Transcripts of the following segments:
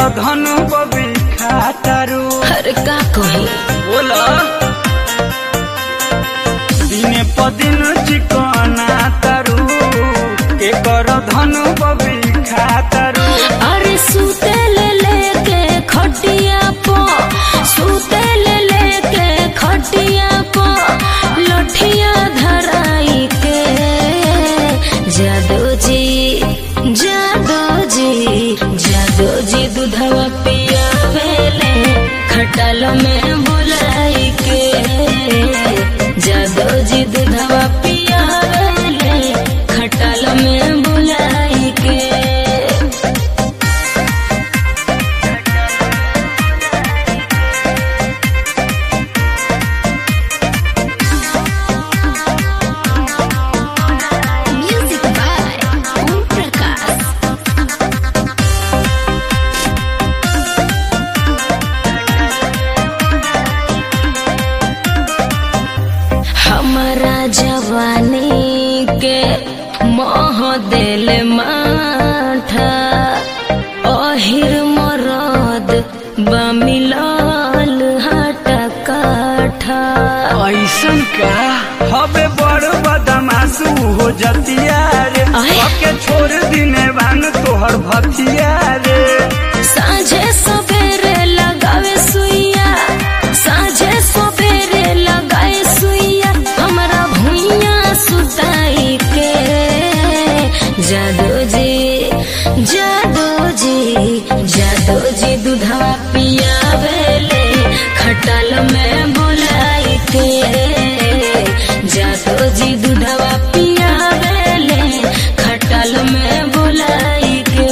धन बबी खातारू अरे का कही बोला दिने पदिन चिकना तारू एकर धन बबी खातारू अरे सूते ले लेके खटिया पो सूते ले लेके खटिया पो लठिया धराई के जादो जी जादो जी जादो जी दूधवा पिया भेले खटाल में बुलाई के जादो जी दूधवा पिया भेले खटाल में बुलाई के Music by Om Prakash. हमारा जवानी के मोह दिल माठा अहिर मरद बमिलाल हटा काठा ऐसन का हबे बड़ बदमाशू हो जतिया रे आय। सबके छोड़ दिने बान तोहर भतिया रे साझे सवेरे लगावे सुइया साझे सवेरे लगाए सुइया हमरा भुइया सुताई के जादो जी जादो जी जादो जी दूधवा पिया भेले खटाल में बुलाई के जादो जी दूधवा पिया भेले खटाल में बुलाई के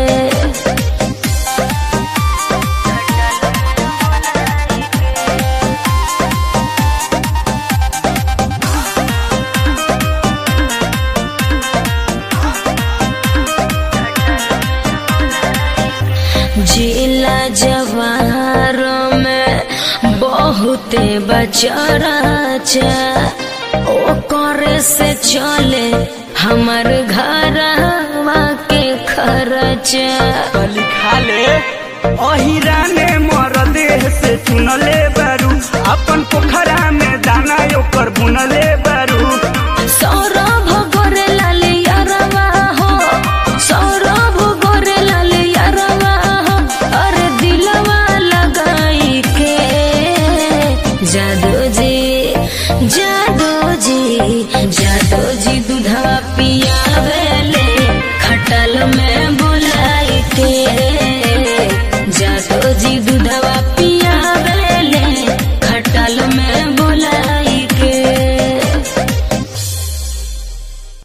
जिला जवार में बहुते बचराचा ओ करे से चले हमर घरवा के खर्चा कली खाले अहिरा ने मर देह से चुनले बारू अपन पोखरा में दाना ओकर बुनले बारू सौरभ गोरे लाले यारवा हो सौरभ गोरे लाले यारवा हो अरे दिलवा लगाई के जादो जी जादो जी जादो जी दूधवा पिया